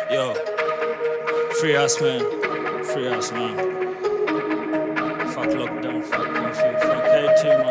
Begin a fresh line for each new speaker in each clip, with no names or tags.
Yo, free us, man. Free us, man. Fuck lockdown, fuck curfew, fuck KT, man.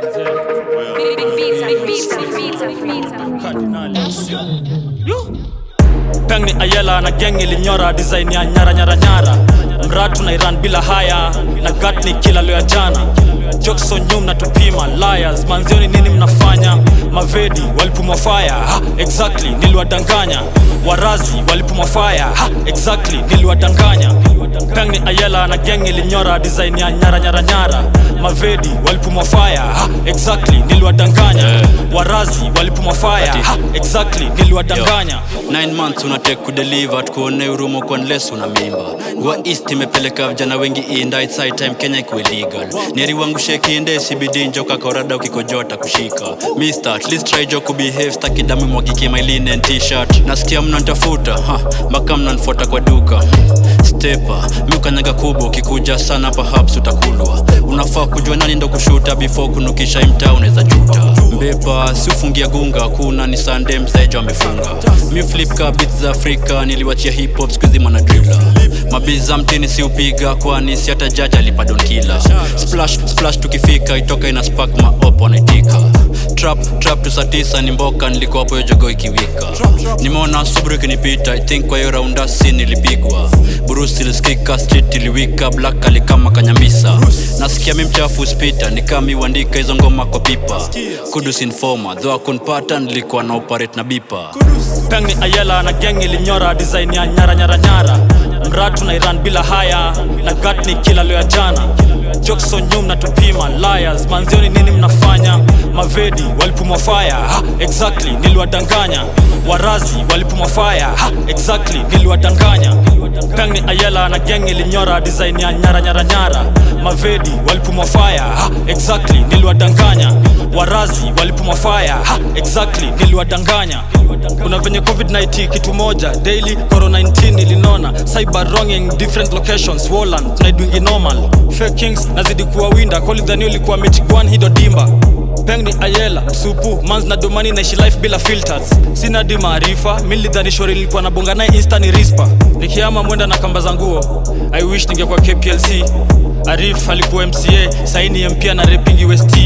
Big beats, big beats, big beats, big beats.
Cardinals. Yo. Peng ni Ayela na gang ilinyora design ya nyara nyara nyara mratu na Iran bila haya na gat ni kila leo ya jana Jokson nyum na tupima liars manzioni nini mnafanya mavedi walipumwa fire ha, exactly niliwadanganya warazi walipumwa fire ha, exactly niliwadanganya Peng ni Ayela na gang ilinyora design ya nyara nyara nyara mavedi walipumwa fire ha, exactly niliwadanganya warazi walipumwa fire ha, exactly niliwadanganya
9 months unatake kudeliver tukuone urumo kwa unless una mimba ngwa east imepeleka vijana wengi inda it's high time kenya ikuwe legal neri wangu sheki inde cbd njoka korada ukikojota kushika mister at least try jo kubehave staki damu mwagike my linen t-shirt nasikia mnantafuta ha mpaka mnanfuata kwa duka stepa miukanyaga kubwa ukikuja sana perhaps utakulwa unafaa kujua nani ndo kushuta before kunukisha imtaa unaweza juta mbepa si ufungia gunga kuna ni sande mzaejo amefunga mi flip ka beats za afrika niliwachia hip hop skuizi mwana dribla mabiza mtini si upiga kwani si hata jaji alipa don kila splash splash tukifika itoka ina spark maop wanaitika trap trap tu saa tisa ni mboka nilikuwa hapo hiyo jogo ikiwika nimeona subru ikinipita i think kwa hiyo raunda si nilipigwa burusi ilisikika street iliwika black alikama kanyamisa nasikia mi mchafu spita nikami uandika hizo ngoma kwa pipa kudus informa dho akunpata nilikuwa na operate na bipa
Peng ni Ayela na gang ilinyora design ya nyara nyara nyara mratu na Iran bila haya na gat ni kila leo ya jana Jokson nyum na tupima liars manzioni nini mnafanya mavedi walipumwa fire ha, exactly niliwadanganya warazi walipumwa fire ha, exactly niliwadanganya Peng ni Ayela na gang ilinyora design ya nyara nyara nyara mavedi walipumwa fire ha, exactly niliwadanganya warazi walipumwa fire ha, exactly niliwadanganya kuna venye covid-19 kitu moja daily corona 19 ilinona cyber wronging different locations woland tunaidwingi normal fake kings nazidi kuwa winda kolidhani ulikuwa michigwan hido dimba peng ni ayela msupu mans na domani naishi life bila filters sina di maarifa milidhani shori nilikuwa nabonga naye insta ni rispa nikiama mwenda na kamba za nguo i wish ningekuwa kplc arif alikuwa mca saini mpia na repingi west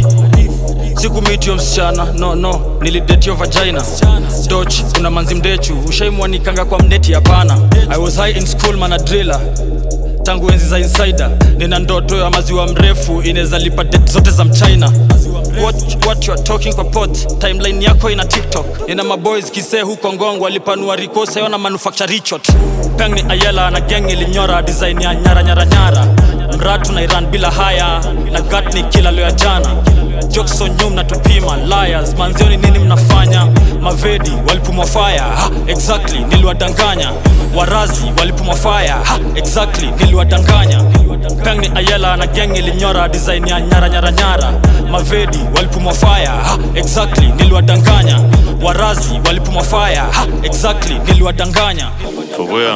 sikumitio msichana no no nilidetio vagina doch kuna manzi mdechu ushaimwanikanga kwa mneti hapana i was high in school mana driller tangu enzi za insider nina ndoto ya maziwa mrefu inaweza lipa det zote za mchina what, what you are talking kwa pot timeline yako ina tiktok nina maboys kisee huko ngongo walipanua rikosa yona manufacture richot peng ni ayela na gang ilinyora design ya nyara nyara nyara mratu na iran bila haya na gat ni kila leo ya jana Jokson nyum na tupima liars manzioni nini mnafanya mavedi walipumwa fire ha, exactly niliwadanganya warazi walipumwa fire ha, exactly niliwadanganya peng ni ayela na gang ilinyora design ya nyara nyara nyara mavedi walipumwa fire ha, exactly niliwadanganya warazi walipumwa fire ha, exactly niliwadanganya
For real.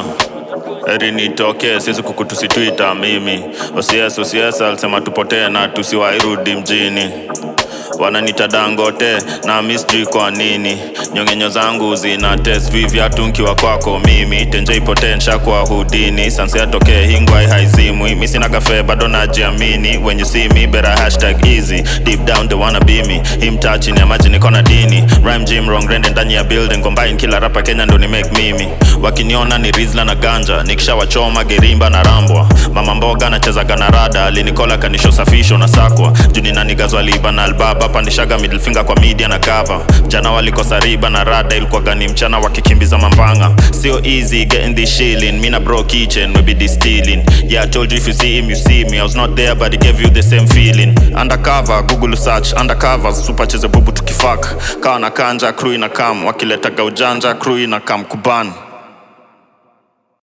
Eri nitokee siwezi kukutusitwita mimi osies osies alisema tupotee na tusiwairudi mjini wananita dangote na misjui kwa nini nyongenyo zangu zina test vivyatu nkiwa kwako mimi tenje ipotee nshakuwa hudini sansi atokee hingwai haizimwi mi sina kafe bado najiamini when you see me better hashtag easy deep down they wanna be me him touching ya maji niko na dini rhyme gym wrong rende ndani ya building combine kila rapa kenya ndo ni make mimi wakiniona ni rizla na ganja nikishawachoma gerimba na rambwa mama mboga nachezaga na rada alinikola kanisho safisho na sakwa juni na nigazwa liba na albaba pandishaga middle finger kwa media na cover jana walikosa riba na rada ilikuwa gani mchana wakikimbiza mambanga sio easy getting this shilling me na bro kitchen we be distilling yeah i told you if you see him you see me i was not there but it gave you the same feeling undercover google search undercover super cheze bubu tukifak kawa na kanja crew ina kam wakiletaga ujanja crew ina kam kuban